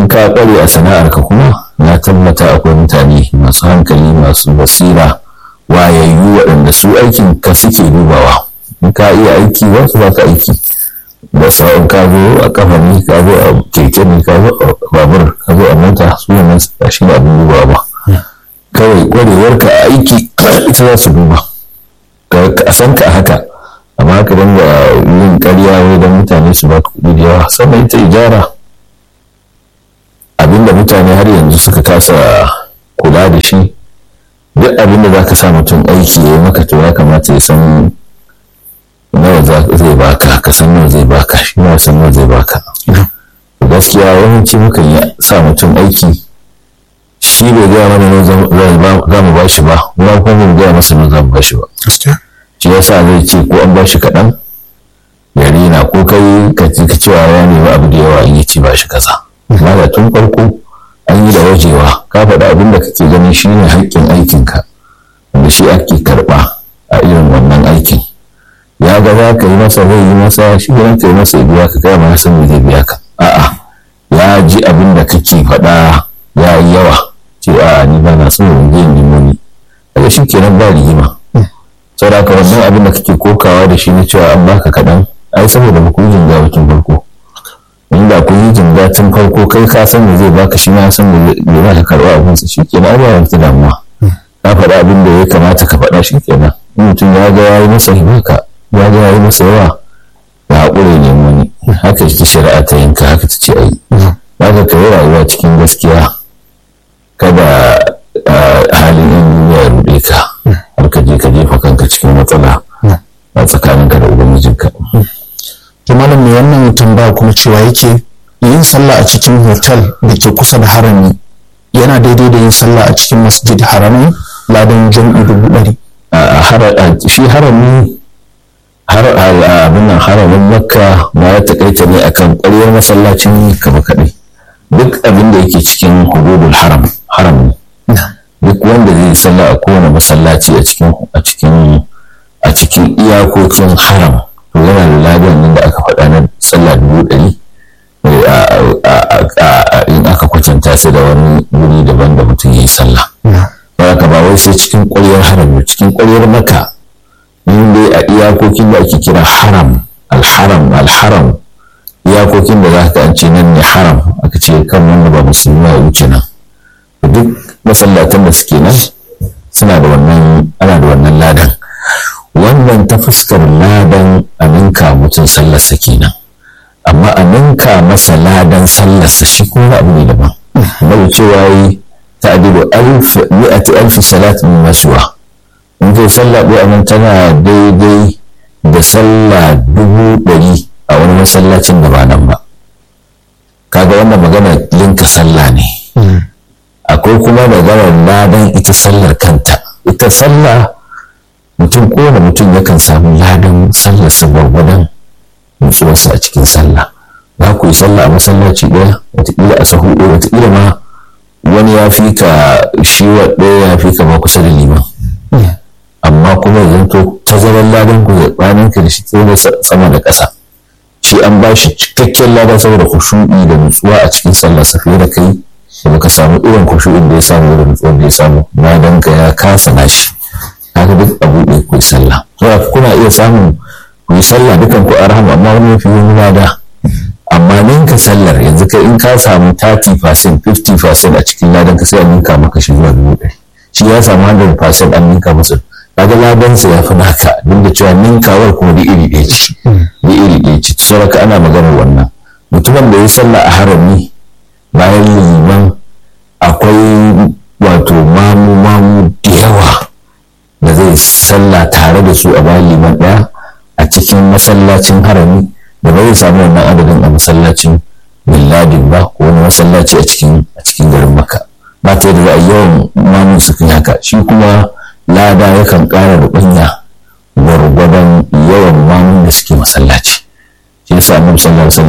ka kware a sana'arka kuma na tabbata akwai mutane masu hankali masu basira wayayyu waɗanda su aikin ka suke dubawa in ka iya aiki za su baka aiki da sa'in ka zo a kafa ne ka zo a keke ne ka zo a babur ka zo a mota su ne ba shi ne abin dubawa ba kawai kwarewar ka a aiki ita za su duba ka san ka haka amma ka dinga yin ƙarya wai don mutane su baka kuɗi da yawa sannan ita ijara abinda mutane har yanzu suka kasa kula da shi duk abinda za ka sa mutum aiki ya yi maka to ya kamata ya san nawa zai baka ka san nawa zai baka shi ma san nawa zai baka gaskiya yawanci mukan yi sa mutum aiki shi bai gaya mana nawa za mu bashi ba mu kuma mu gaya masa nawa za mu bashi ba shi yasa zai ce ko an bashi kaɗan ya rina ko kai ka cewa ya nemi abu da yawa in yi ci bashi kaza amma da tun farko an yi da wajewa ka faɗa abin da kake ganin shi ne haƙƙin aikinka wanda shi ake karɓa a irin wannan aikin ya ga za ka yi masa zai yi masa shi ne ka yi masa biya ka kai ma san me zai biya ka a'a ya ji abin da kake faɗa ya yi yawa ce a ni ba na so in je nemo ni daga shi kenan ba rigima saboda ka wannan abin da kake kokawa da shi na cewa an baka kaɗan ai saboda ba ku yi jinga mutum farko inda ku yi jinga tun farko kai ka san da zai baka shi ma san da zai za ka karɓa abinsa shi kenan ai ba wata damuwa ka faɗa abin da ya kamata ka faɗa shi kenan in mutum ya ga ya yi masa himaka ya ga ya yi masa yawa ya haƙure ne wani haka ta shari'a ta yanka haka ta ce ai haka ka yi rayuwa cikin gaskiya kada halin in ya ruɗe ka har ka je ka jefa kanka cikin matsala a tsakaninka da ubangijinka. to malam mai wannan tambaya kuma cewa yake yin sallah a cikin hotel da ke kusa da harami yana daidai da yin sallah a cikin masjid harami ladan jam'i dubu ɗari. shi harami abin nan haramin makka ba ya taƙaita ne akan ƙwaryar masallacin kaba kaɗai duk abin da yake cikin hududul haram haram duk wanda zai sallah a kowane masallaci a cikin a cikin a cikin iyakokin haram to yana da ladan nan da aka faɗa na sallah dubu ɗari in aka kwatanta sai da wani wuri daban da mutum ya yi sallah ba ka ba wai sai cikin ƙwaryar haram cikin ƙwaryar maka in dai a iyakokin da ake kira haram alharam alharam iyakokin da za ka an ce nan ne haram aka ce kan wanda ba musulmi ya wuce nan duk masallatan da suke nan suna da wannan ana da wannan ladan wannan ta fuskar ladan a ninka mutum sallarsa kenan amma a ninka masa ladan sallarsa shi kuma abu ne daban bai cewa yi ta'dilu alf mi'ati alf salat min masuwa in kai sallah ɗaya nan tana daidai da sallah dubu ɗari a wani masallacin da ba nan ba kaga wannan magana linka sallah ne akwai kuma maganar ladan ita sallar kanta ita sallah mutum kowane mutum yakan samu ladan sallarsa gwargwadon nutsuwarsa a cikin sallah za ku yi sallah a masallaci ɗaya wataƙila a sahu ɗaya wataƙila ma wani ya fi ka shi wa ɗaya ya fi ka ma kusa da liman amma kuma yanzu to tazarar ladan ku tsakanin ka da shi tsaye sama da ƙasa shi an ba shi cikakken ladan saboda kushu'i da nutsuwa a cikin sallah fiye da kai da baka samu irin kushu'in da ya samu da nutsuwar da ya samu ladan ka ya kasa nashi haka duk abu ɗaya ku yi sallah saboda kuna iya samun ku yi sallah dukan ku arhamu amma wani mafi wani lada amma ninka sallar yanzu kai in ka samu 30% 50% a cikin ladan ka sai a ninka maka shi zuwa dubu ɗari shi ya samu 100% an ninka masa kaga ladansa ya fi naka duk da cewa ninkawar kuma da iri ɗaya ce da iri ɗaya ce saboda ana maganar wannan mutumin da ya sallah a harami bayan liman akwai wato mamu mamu da yawa da zai sallah tare da su a bayan liman ɗaya a cikin masallacin harami da ba zai samu wannan adadin a masallacin billadin ba ko wani masallaci a cikin a cikin garin maka ba ta yadda za a yawan mamun su kai haka shi kuma lada yakan ƙara da ƙunya gwargwadon yawan mamun da suke masallaci shi yasa annabi sallallahu alaihi